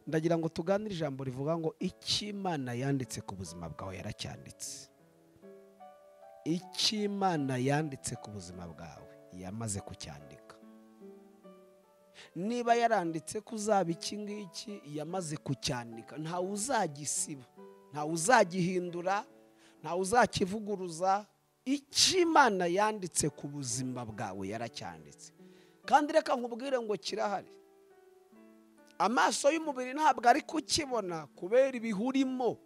ndagira ngo tuganire ijambo rivuga ngo icyo imana yanditse ku buzima bwawe yaracyanditse icyo imana yanditse ku buzima bwawe yamaze kucyandika niba yaranditse ko uzaba iki ngiki yamaze kucyandika ntawe uzagisiba ntawe uzagihindura ntawe uzakivuguruza icyo imana yanditse ku buzima bwawe yaracyanditse kandi reka nkubwire ngo kirahari amaso y'umubiri ntabwo ari kukibona kubera ibihurimo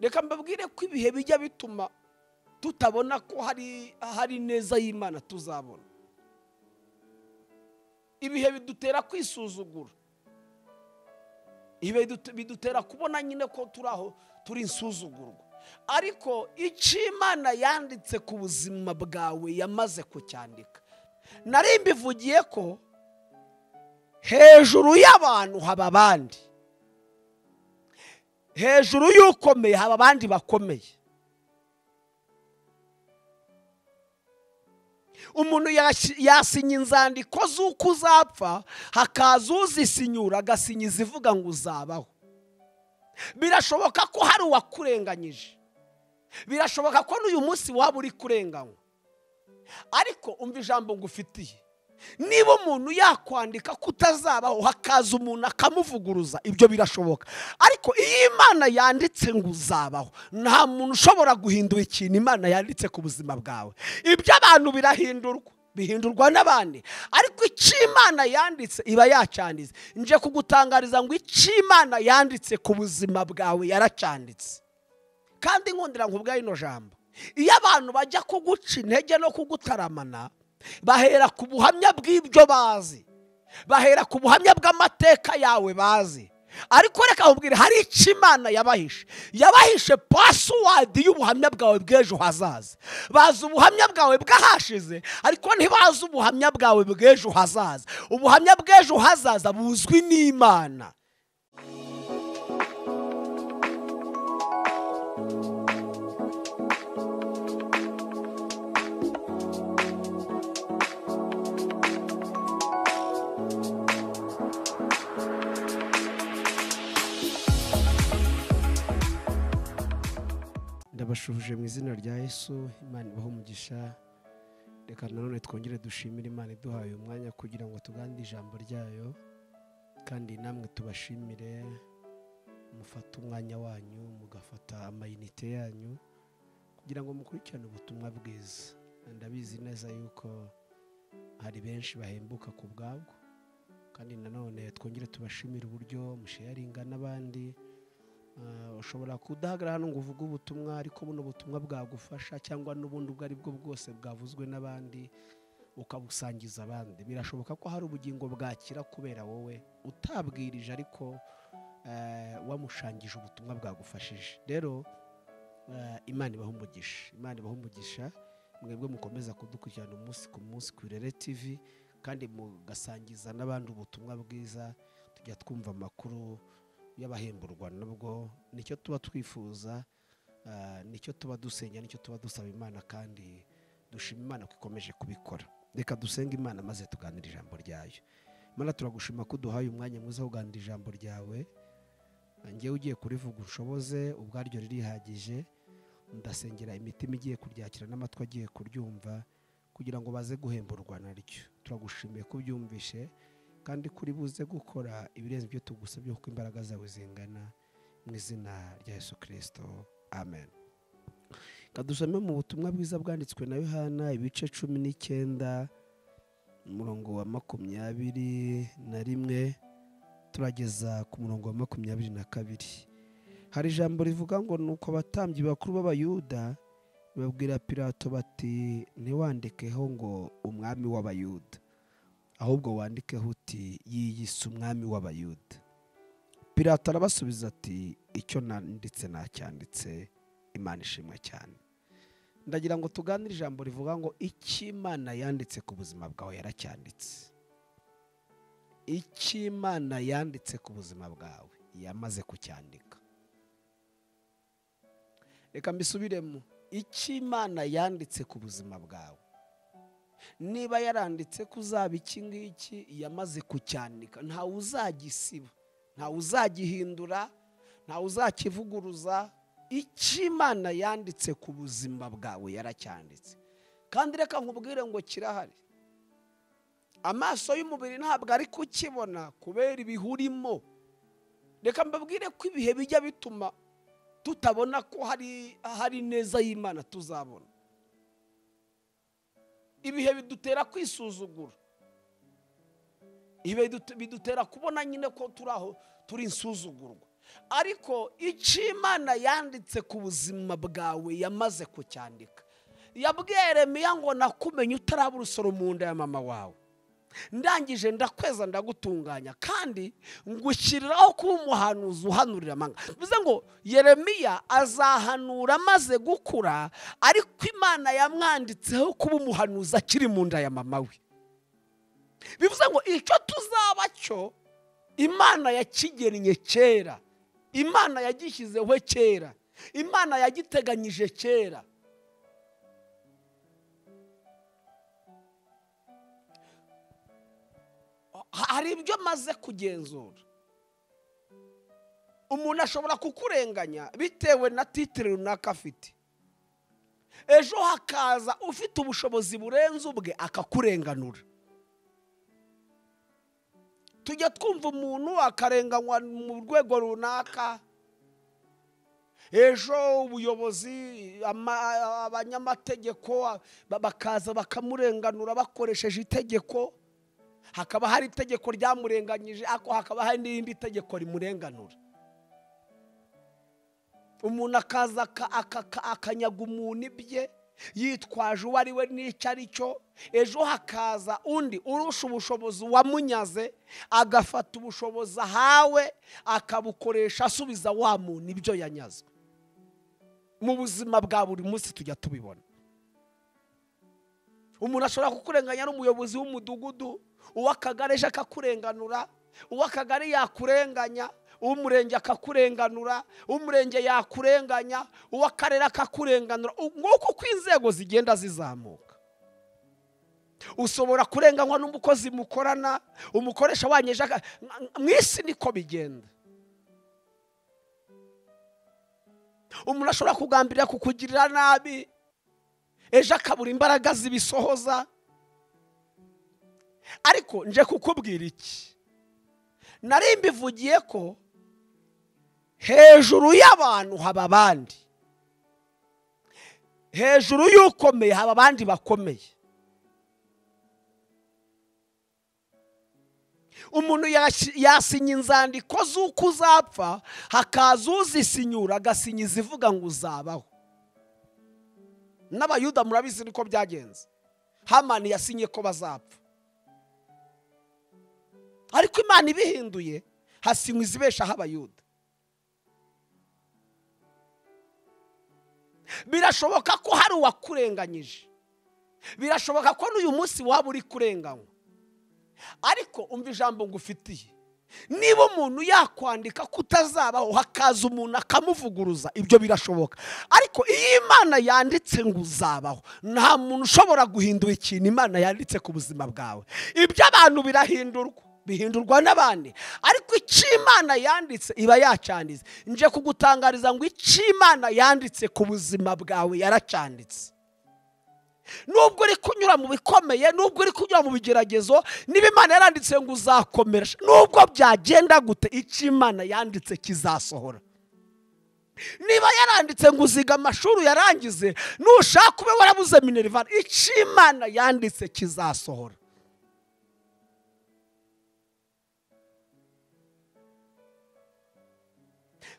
reka mbabwire ko ibihe bijya bituma tutabona ko hari neza y'imana tuzabona ibihe bidutera kwisuzugura ibihe bidutera kubona nyine ko turi aho turi insuzugurwa ariko icyo imana yanditse ku buzima bwawe yamaze kucyandika nari mbivugiye ko hejuru y'abantu haba abandi hejuru y'ukomeye haba abandi bakomeye umuntu yasinya inzandiko z'uko uzapfa hakaza uzisinyura agasinya izivuga ngo uzabaho birashoboka ko hari uwakurenganyije birashoboka ko n'uyu munsi waba uri kurenganywa ariko umva ijambo ngufitiye niba umuntu yakwandika ko utazabaho hakaza umuntu akamuvuguruza ibyo birashoboka ariko iyo imana yanditse ngo uzabaho nta muntu ushobora guhindura ikintu imana yanditse ku buzima bwawe ibyo abantu birahindurwa bihindurwa n'abandi ariko icyo imana yanditse iba yacanditse nje kugutangariza ngo icyo imana yanditse ku buzima bwawe yaracanditse kandi nkundira nkubwa ino jambo iyo abantu bajya kuguca intege no kugutaramana bahera ku buhamya bw'ibyo bazi bahera ku buhamya bw'amateka yawe bazi ariko reka nkubwire hari icyo imana yabahishe yabahishe pasuwadi y'ubuhamya bwawe bw'ejo hazaza bazi ubuhamya bwawe bw'ahashize ariko ntibazi ubuhamya bwawe bw'ejo hazaza ubuhamya bw'ejo hazaza buzwi n'imana bashubije mu izina rya Yesu imana ibaho umugisha reka nanone twongere dushimire imana iduhaye umwanya kugira ngo tuganire ijambo ryayo kandi namwe tubashimire mufate umwanya wanyu mugafata amayinite yanyu kugira ngo mukurikirane ubutumwa bwiza ndabizi neza yuko hari benshi bahembuka ku bwabwo kandi nanone twongere tubashimire uburyo musheyaringa n'abandi ushobora kudahagarara hano ngo uvuge ubutumwa ariko buno butumwa bwagufasha cyangwa n'ubundi ubwo ari bwo bwose bwavuzwe n'abandi ukabusangiza abandi birashoboka ko hari ubugingo bwakira kubera wowe utabwirije ariko wamushangije ubutumwa bwagufashije rero imana ibaho umugisha imana ibaho umugisha mwebwe mukomeza kudukurikirana umunsi ku munsi ku irere tivi kandi mugasangiza n'abandi ubutumwa bwiza tujya twumva amakuru y'abahemburwa nabwo nicyo tuba twifuza nicyo tuba dusenya nicyo tuba dusaba imana kandi dushima imana ko ikomeje kubikora reka dusenge imana maze tuganira ijambo ryayo imana turagushima ko uduhaye umwanya mwiza wo kuganira ijambo ryawe ngewe ugiye kurivuga ushoboze ubwaryo ririhagije ndasengera imitima igiye kuryakira n'amatwi agiye kuryumva kugira ngo baze guhemburwa naryo turagushimiye ko ubyumvishe kandi kuri buze gukora ibirenze ibyo tugusabye kuko imbaraga zawe zingana mu izina rya Yesu kirisito amen kadusome mu butumwa bwiza bwanditswe na yohana ibice cumi n'icyenda umurongo wa makumyabiri na rimwe turageza ku murongo wa makumyabiri na kabiri hari ijambo rivuga ngo ni uko abatambyi bakuru b'abayuda babwira pirato bati ntiwandikeho ngo umwami w'abayuda ahubwo wandikeho uti yiyise umwami w'abayuda Pirato arabasubiza ati icyo nanditse nacyanditse imana ishimwe cyane ndagira ngo tuganire ijambo rivuga ngo icyo imana yanditse ku buzima bwawe yaracyanditse icyo imana yanditse ku buzima bwawe yamaze kucyandika reka mbisubiremo icyo imana yanditse ku buzima bwawe niba yaranditse ko uzaba iki ngiki yamaze kucyandika ntawe uzagisiba ntawe uzagihindura ntawe uzakivuguruza icy'imana yanditse ku buzima bwawe yaracyanditse kandi reka nkubwire ngo kirahari amaso y'umubiri ntabwo ari kukibona kubera ibihurimo reka mbabwire ko ibihe bijya bituma tutabona ko hari hari neza y'imana tuzabona ibihe bidutera kwisuzugura ibihe bidu- bidutera kubona nyine ko turi aho turi insuzugurwa ariko icyo imana yanditse ku buzima bwawe yamaze kucyandika yabwiye Yeremiya ngo nakumenye utaraba urusoro mu nda ya mama wawe ndangije ndakweza ndagutunganya kandi ngushyiriraho kuba umuhanuzi uhanurira amanga bivuze ngo yeremiya azahanura amaze gukura ariko imana yamwanditseho kuba umuhanuzi akiri mu nda ya mama we bivuze ngo icyo tuzaba cyo imana yakigennye kera imana yagishyizeho kera imana yagiteganyije kera hari ibyo maze kugenzura umuntu ashobora kukurenganya bitewe na titire runaka afite ejo hakaza ufite ubushobozi burenze ubwe akakurenganura tujya twumva umuntu akarenganywa mu rwego runaka ejo ubuyobozi ama- abanyamategeko ba- bakaza bakamurenganura bakoresheje itegeko hakaba hari itegeko ryamurenganyije ariko hakaba hari n'irindi tegeko rimurenganura umuntu akaza aka- aka- akanyaga umuntu ibye yitwaje uwo ari we n'icyo ari cyo ejo hakaza undi urusha ubushobozi wamunyaze agafata ubushobozi ahawe akabukoresha asubiza wa muntu ibyo yanyazwe mu buzima bwa buri munsi tujya tubibona umuntu ashobora kukurenganya n'umuyobozi w'umudugudu uw'akagari ejo akakurenganura uw'akagari yakurenganya uw'umurenge akakurenganura uw'umurenge yakurenganya uw'akarere akakurenganura nk'uko uko inzego zigenda zizamuka ushobora kurenganywa n'umukozi mukorana umukoresha wanyeje aka- mu isi niko bigenda umuntu ashobora kugambirira kukugirira nabi ejo akabura imbaraga zibisohoza ariko nje kukubwira iki nari mbivugiye ko hejuru y'abantu haba abandi hejuru y'ukomeye haba abandi bakomeye umuntu yasi- yasinya inzandiko z'uko uzapfa hakaza uzisinyura agasinya izivuga ngo uzabaho n'abayuda murabizi niko byagenze hamani yasinye ko bazapfa ariko imana ibihinduye hasinywa izibeshaho abayuda birashoboka ko hari uwakurenganyije birashoboka ko n'uyu munsi waba uri kurenganywa ariko umva ijambo ngufitiye niba umuntu yakwandika ko utazabaho hakaza umuntu akamuvuguruza ibyo birashoboka ariko iyo imana yanditse ngo uzabaho nta muntu ushobora guhindura ikintu imana yanditse ku buzima bwawe ibyo abantu birahindurwa bihindurwa n'abandi ariko icyo imana yanditse iba yacyanditse nje kugutangariza ngo icyo imana yanditse ku buzima bwawe yaracyanditse nubwo uri kunyura mu bikomeye nubwo uri kunyura mu bigeragezo niba imana yaranditse ngo uzakomera nubwo byagenda gute icyo imana yanditse kizasohora niba yaranditse ngo uziga amashuri yarangize nushaka ube warabuze minerivani icyo imana yanditse kizasohora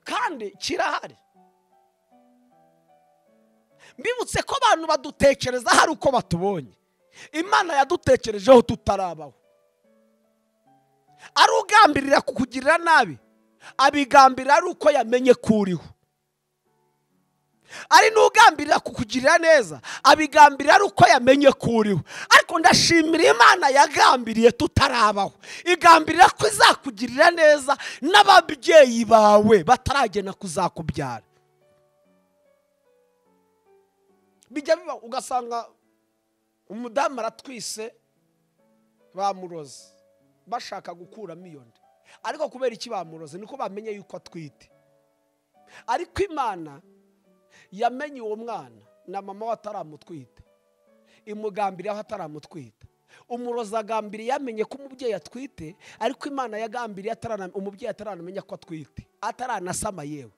kandi kirahari mbibutse ko abantu badutekereza hari uko batubonye imana yadutekerejeho tutarabaho ari ugambirira kukugirira nabi abigambirira ari uko yamenye ko uriho ari n'ugambirira kukugirira neza abigambirira ari uko yamenye ko uriho ariko ndashimira imana yagambiriye tutarabaho igambirira ko izakugirira neza n'ababyeyi bawe bataragena kuzakubyara bijya biba ugasanga umudamu aratwise bamuroze bashaka gukuramo iyo nda ariko kubera iki bamuroze niko bamenye yuko atwite ariko imana yamenye uwo mwana na mama we ataramutwita imugambiriye aho ataramutwita umurozi agambiriye yamenye ko umubyeyi atwite ariko imana yagambiriye atarana- umubyeyi ataranamenya ko atwite ataranasama yewe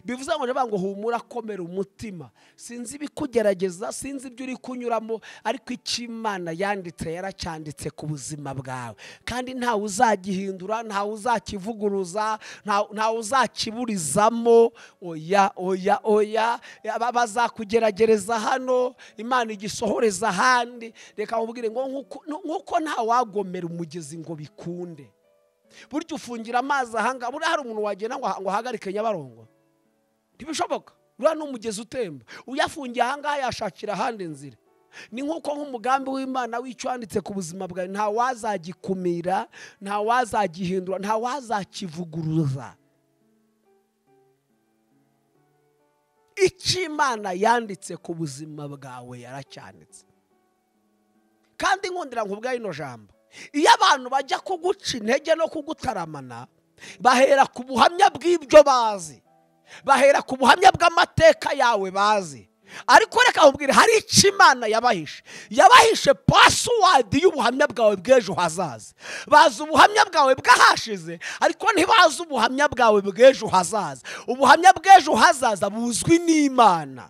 bivuze ngo niba ngo humura komera umutima sinzi ibikugerageza sinzi ibyo uri kunyuramo ariko icyo imana yanditse yaracyanditse ku buzima bwawe kandi ntawe uzagihindura ntawe uzakivuguruza nta- ntawe uzakiburizamo oya oya oya Aba- bazakugeragereza hano imana igisohoreza ahandi reka nkubwire ngo nk'uko- nk'uko ntawagomera umugezi ngo bikunde burya ufungira amazi ahangaha buriya hari umuntu wagenda ngo aha- ngo ahagarike nyabarongo ntibishoboka uriya ni umugezi utemba uyafungiye ahangaha yashakira ahandi nzira ni nk'uko nk'umugambi w'imana w'icyo wanditse ku buzima bwawe nta wazagikumira nta wazagihindura nta wazakivuguruza icyo imana yanditse ku buzima bwawe yaracyanditse kandi nkundira nkubwa ino jambo iyo abantu bajya kuguca intege no kugutaramana bahera ku buhamya bw'ibyo bazi bahera ku buhamya bw'amateka yawe bazi ariko reka nkubwire hari icyo imana yabahishe yabahishe pasuwadi y'ubuhamya bwawe bw'ejo hazaza bazi ubuhamya bwawe bw'ahashize ariko ntibazi ubuhamya bwawe bw'ejo hazaza ubuhamya bw'ejo hazaza buzwi n'imana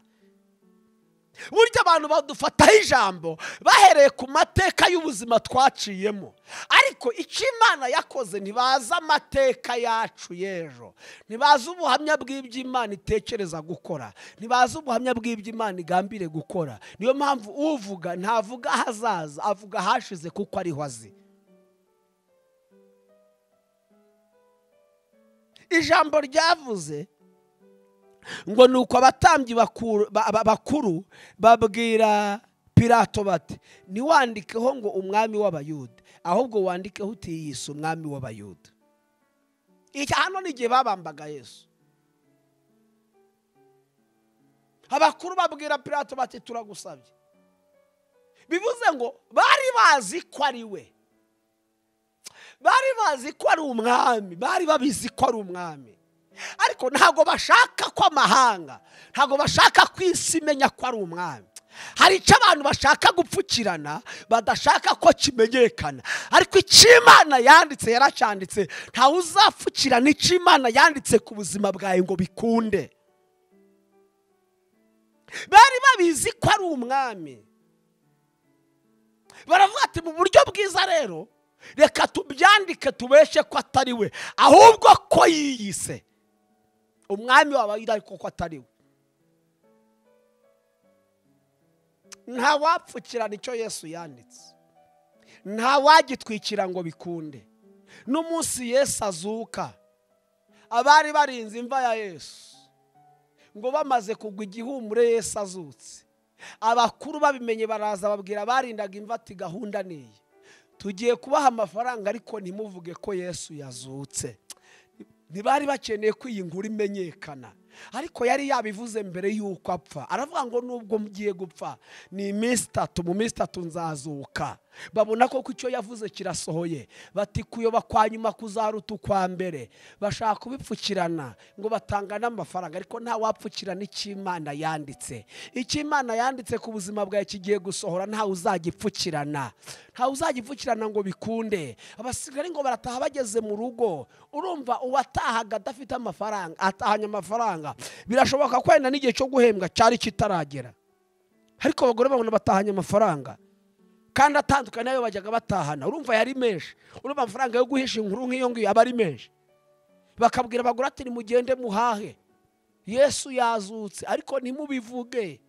burya abantu badufataho ijambo bahereye ku mateka y'ubuzima twaciyemo ariko icyo imana yakoze ntibazi amateka yacu y'ejo ntibazi ubuhamya bw'ibyo imana itekereza gukora ntibazi ubuhamya bw'ibyo imana igambire gukora niyo mpamvu uvuga ntavuga ahazaza avuga ahashize kuko ariho azi ijambo ryavuze ngo ni uko abatambyi bakuru- ba- ba- bakuru babwira pirato bati ntiwandikeho ngo umwami w'abayuda ahubwo wandikeho uti yise umwami w'abayuda iki hano ni igihe babambaga yesu abakuru babwira pirato bati turagusabye bivuze ngo bari bazi ko ari we bari bazi ko ari umwami bari babizi ko ari umwami ariko ntabwo bashaka ko amahanga ntabwo bashaka ko isi imenya ko ari umwami hari icyo abantu bashaka gupfukirana badashaka ko kimenyekana ariko icyo imana yanditse yaracyanditse ntawe uzapfukirana icyo imana yanditse ku buzima bwawe ngo bikunde bari babizi ko ari umwami baravuga ati mu buryo bwiza rero reka tubyandike tubeshe ko atari we ahubwo ko yiyise umwami waba yari ariko ko atari we ntawapfukirana icyo yesu yanditse ntawagitwikira ngo bikunde n'umunsi yesu azuka abari barinze imva ya yesu ngo bamaze kugwa igihumure yesu azutse abakuru babimenye baraza babwira barindaga imva ati gahunda ni iyi tugiye kubaha amafaranga ariko ntimuvuge ko yesu yazutse ntibari bakeneye ko iyi nkuru imenyekana ariko yari yabivuze mbere y'uko apfa aravuga ngo nubwo mugiye gupfa ni iminsi itatu mu minsi itatu nzazuka babona koko icyo yavuze kirasohoye bati kuyoba kwa nyuma kuzaruta ukwa mbere bashaka kubipfukirana ngo batanga n'amafaranga ariko nta wapfukirana icyo imana yanditse icyo imana yanditse ku buzima bwawe kigiye gusohora ntawe uzagipfukirana ntawe uzagipfukirana ngo bikunde abasigaye ngo barataha bageze mu rugo urumva uwatahaga adafite amafaranga atahanye amafaranga birashoboka ko wenda n'igihe cyo guhembwa cyari kitaragera ariko abagore babona batahanye amafaranga kandi atandukanye n'ayo bajyaga batahana urumva yari menshi urumva amafaranga yo guhisha inkuru nk'iyo ngiyo aba ari menshi bakabwira abagore ati nimugende muhahe yesu yazutse ariko ntimubivuge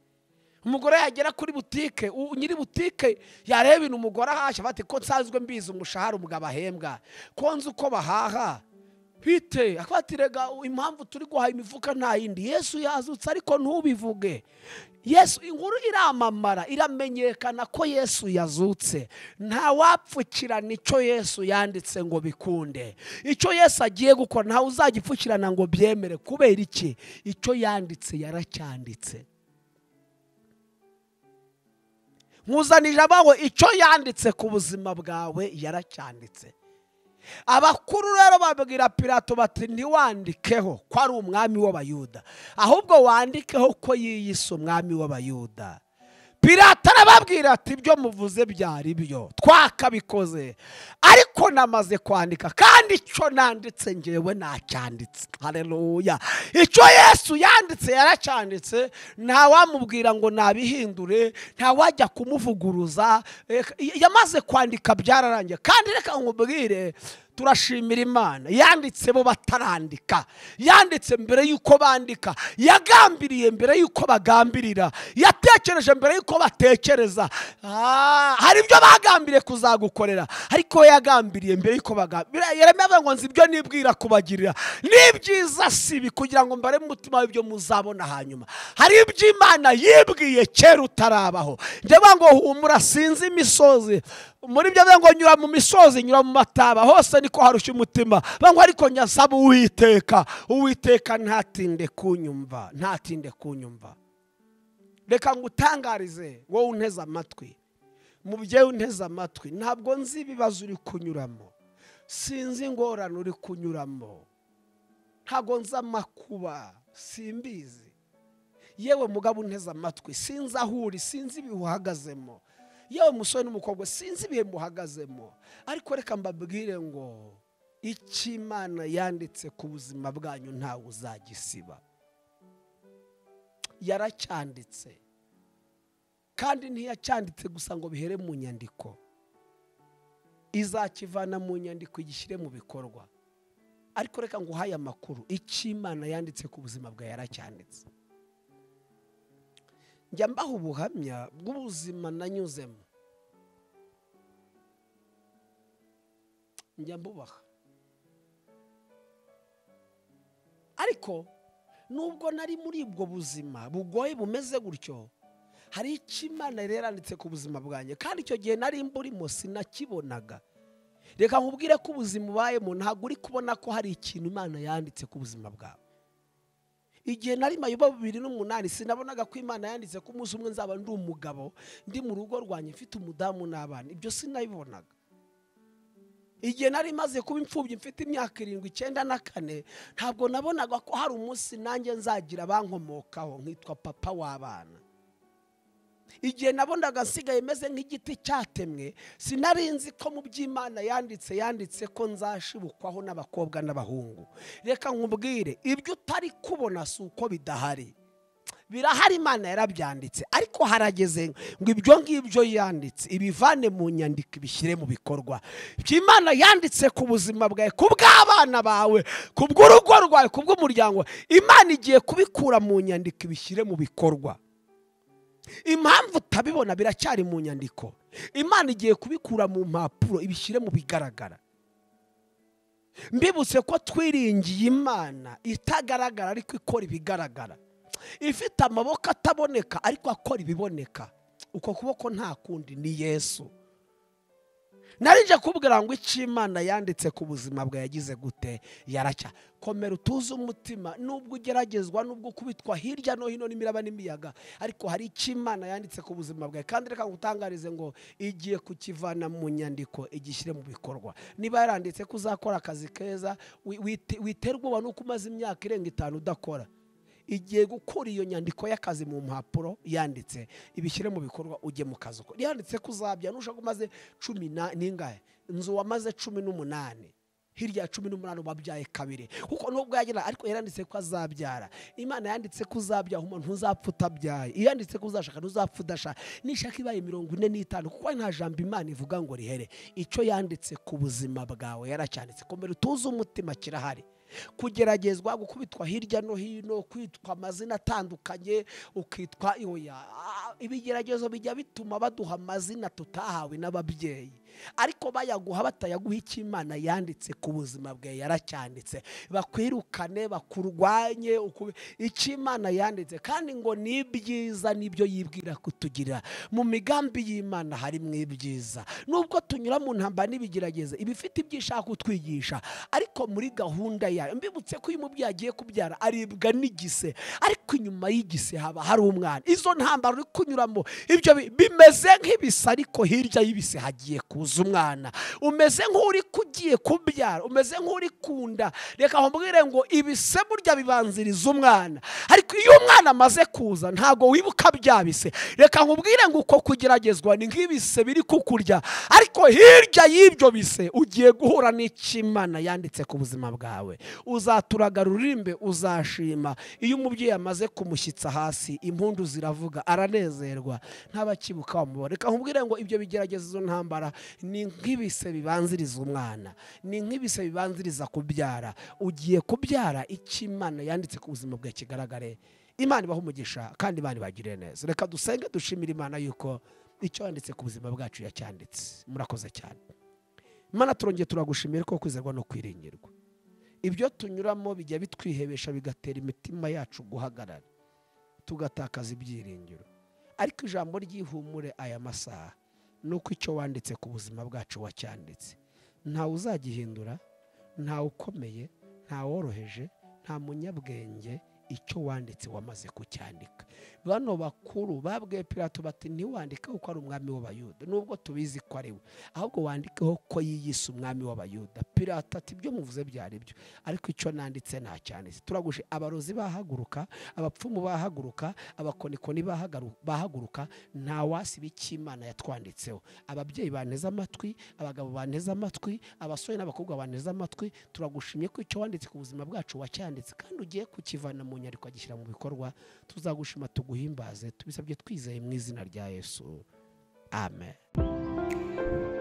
umugore yagera kuri butike u- nyiri butike yareba ibintu umugore ahashya bati ko nsanzwe mbizi umushahara umugabo ahembwa ko nzi uko bahaha bite akwatirega impamvu turi guhaha imifuka nta yindi yesu yazutse ariko ntubivuge yesu inkuru iramamara iramenyekana ko yesu yazutse nta wapfukirana icyo yesu yanditse ngo bikunde icyo yesu agiye gukora ntawe uzagipfukirana ngo byemere kubera iki icyo yanditse yaracyanditse nkuzanije abaho icyo yanditse ku buzima bwawe yaracyanditse abakuru rero babwira pirato bati ntiwandikeho ko ari umwami w'abayuda ahubwo wandikeho ko yiyise umwami w'abayuda pirato arababwira ati ibyo muvuze byari byo twakabikoze ariko namaze kwandika kandi icyo nanditse ngewe nacyanditse hareruya icyo yesu yanditse yaracyanditse ntawamubwira ngo nabihindure ntawajya kumuvuguruza Eh, yamaze kwandika byararangiye kandi reka nkubwire turashimira imana yanditse bo batarandika yanditse mbere y'uko bandika yagambiriye mbere y'uko bagambirira yatekereje mbere y'uko batekereza Ah, hari ibyo bagambiriye kuzagukorera ariko yagambiriye mbere y'uko bagambirira yeremiya avuga ngo nzi ibyo nibwira kubagirira ni byiza sibi kugira ngo mbare mu mutima w'ibyo muzabona hanyuma hari ibyo imana yibwiye kera utarabaho ndavuga ngo humura sinzi imisozi muri byo bivuga ngo nyura mu misozi nyura mu mataba hose niko harushya umutima bivuga ngo ariko nyasaba uwiteka uwiteka ntatinde kunyumva ntatinde kunyumva reka ngutangarize wowe unteze amatwi mubyeyi unteze amatwi ntabwo nzi ibibazo uri kunyuramo sinzi ingorane uri kunyuramo ntabwo nzi amakuba simbizi yewe mugabo unteze amatwi sinzi aho uri sinzi ibihe uhagazemo yewe musore n'umukobwa sinzi ibihe muhagazemo ariko reka mbabwire ngo icyo imana yanditse ku buzima bwanyu ntawe uzagisiba yaracyanditse kandi ntiyacyanditse gusa ngo bihere mu nyandiko izakivana mu nyandiko igishyire mu bikorwa ariko reka ngo uhaye amakuru icyo imana yanditse ku buzima bwawe yaracyanditse njya mbaha ubuhamya bw'ubuzima nanyuzemo njya mbubaha ariko nubwo nari muri ubwo buzima bugoye bumeze gutyo hari icyo imana yari yaranditse ku buzima bwanjye kandi icyo gihe nari mburimo sinakibonaga reka nkubwire ko ubuzima ubayemo ntabwo uri kubona ko hari ikintu imana yanditse ku buzima bwawe igihe nari mayoba bibiri n'umunani sinabonaga ko imana yanditse ko umunsi umwe nzaba ndi umugabo ndi mu rugo rwanjye mfite umudamu n'abana ibyo sinabibonaga igihe nari maze kuba imfubyi mfite imyaka irindwi icyenda na kane ntabwo nabonaga ko hari umunsi nanjye nzagira abankomokaho nkitwa papa w'abana igihe nabonaga nsigaye meze nk'igiti cyatemwe sinari nzi ko mu by'imana yanditse yanditse ko nzashibukwaho n'abakobwa n'abahungu reka nkubwire ibyo utari kubona si uko bidahari birahari imana yarabyanditse ariko harageze ngo ibyo ngibyo yanditse ibivane mu nyandiko ibishyire mu bikorwa ibyo imana yanditse ku buzima bwawe ku bw'abana bawe ku bw'urugo rwawe ku bw'umuryango imana igiye kubikura mu nyandiko ibishyire mu bikorwa impamvu utabibona biracyari mu nyandiko imana igiye kubikura mu mpapuro ibishyire mu bigaragara mbibutse ko twiringiye imana itagaragara ariko ikora ibigaragara ifite amaboko ataboneka ariko akora ibiboneka uko kuboko nta kundi ni yesu narinje kubwira ngo icyo imana yanditse ku buzima bwawe yagize gute yaracya komera utuze umutima nubwo ugeragezwa nubwo ukubitwa hirya no hino n'imiraba n'imiyaga ariko hari icyo imana yanditse ku buzima bwawe kandi reka ngutangarize ngo igiye kukivana mu nyandiko igishyire mu bikorwa niba yaranditse ko uzakora akazi keza wi- wite- witerwa ubwoba nuko umaze imyaka irenga itanu udakora igiye gukura iyo nyandiko y'akazi mu mpapuro yanditse ibishyire mu bikorwa ujye mu kazi uko yanditse ko uzabya nushaka umaze cumi na- n'ingahe inzu wamaze cumi n'umunani hirya ya cumi n'umunani wabyaye kabiri kuko nubwo yagira ariko yaranditse ko azabyara imana yanditse ko uzabyaha umuntu ntuzapfa utabyaye iyo yanditse ko uzashaka ntuzapfa udashaka nishaka ibaye mirongo ine n'itanu kuko nta jambo imana ivuga ngo rihere icyo yanditse ku buzima bwawe yaracyanditse komera utuze umutima kirahari kugeragezwa gukubitwa hirya no hino kwitwa amazina atandukanye ukitwa ihoya Ah, ibigeragezo bijya bituma baduha amazina tutahawe n'ababyeyi ariko bayaguha batayaguha icyo imana yanditse ku buzima bwawe yaracyanditse bakwirukane bakurwanye uku- icyo imana yanditse kandi ngo ni ibyiza nibyo yibwira kutugirira mu migambi y'imana harimo ibyiza nubwo tunyura mu ntambara n'ibigerageza iba ifite ibyo ishaka kutwigisha ariko muri gahunda yayo mbibutse ko iyo umubyeyi agiye kubyara aribwa n'igise ariko inyuma y'igise haba hari umwana izo ntambara uri kunyuramo ibyo bi- bimeze nk'ibisa ariko hirya y'ibise hagiye kuza kuvuza umwana umeze nk'uri kugiye kubyara umeze nk'uri kunda reka nkubwire ngo ibise burya bibanziriza umwana ariko iyo umwana amaze kuza ntabwo wibuka byabise reka nkubwire ngo uko kugeragezwa ni nk'ibise biri kukurya ariko hirya y'ibyo bise ugiye guhura n'ikimana yanditse ku buzima bwawe uzaturaga rurimbe uzashima iyo umubyeyi amaze kumushyitsa hasi impundu ziravuga aranezerwa ntabakibuka wamubona reka nkubwire ngo ibyo bigerageza izo ntambara ni nk'ibise bibanziriza umwana ni nk'ibise bibanziriza kubyara ugiye kubyara ikimana yanditse ku buzima bwawe kigaragare imana ibaha umugisha kandi imana ibagirire neza reka dusenge dushimire imana yuko icyo yanditse ku buzima bwacu yacyanditse murakoze cyane imana turongeye turagushimira ko kwizerwa no kwiringirwa ibyo tunyuramo bijya bitwihebesha bigatera imitima yacu guhagarara tugatakaza ibyiringiro ariko ijambo ry'ihumure aya masaha ni uko icyo wanditse ku buzima bwacu wacyanditse ntawe uzagihindura ntawe ukomeye ntaworoheje nta munyabwenge icyo wanditse wamaze kucyandika bano bakuru babwiye pirato bati ntiwandikeho ko ari umwami w'abayuda nubwo tubizi ko ari we ahubwo wandikeho ko yiyise umwami w'abayuda pirato ati ibyo muvuze byari byo ariko icyo nanditse nta cyanditse turaguje abarozi bahaguruka abapfumu bahaguruka abakonikoni bahagaru- bahaguruka nta wasiba icyo imana yatwanditseho ababyeyi banteze amatwi abagabo banteze amatwi abasore n'abakobwa banteze amatwi turagushimye ko icyo wanditse ku buzima bwacu wacyanditse kandi ugiye kukivana mu nyandiko agishyira mu bikorwa tuzagushima tuguhimbaze tubisabye twizeye mu izina rya yesu amen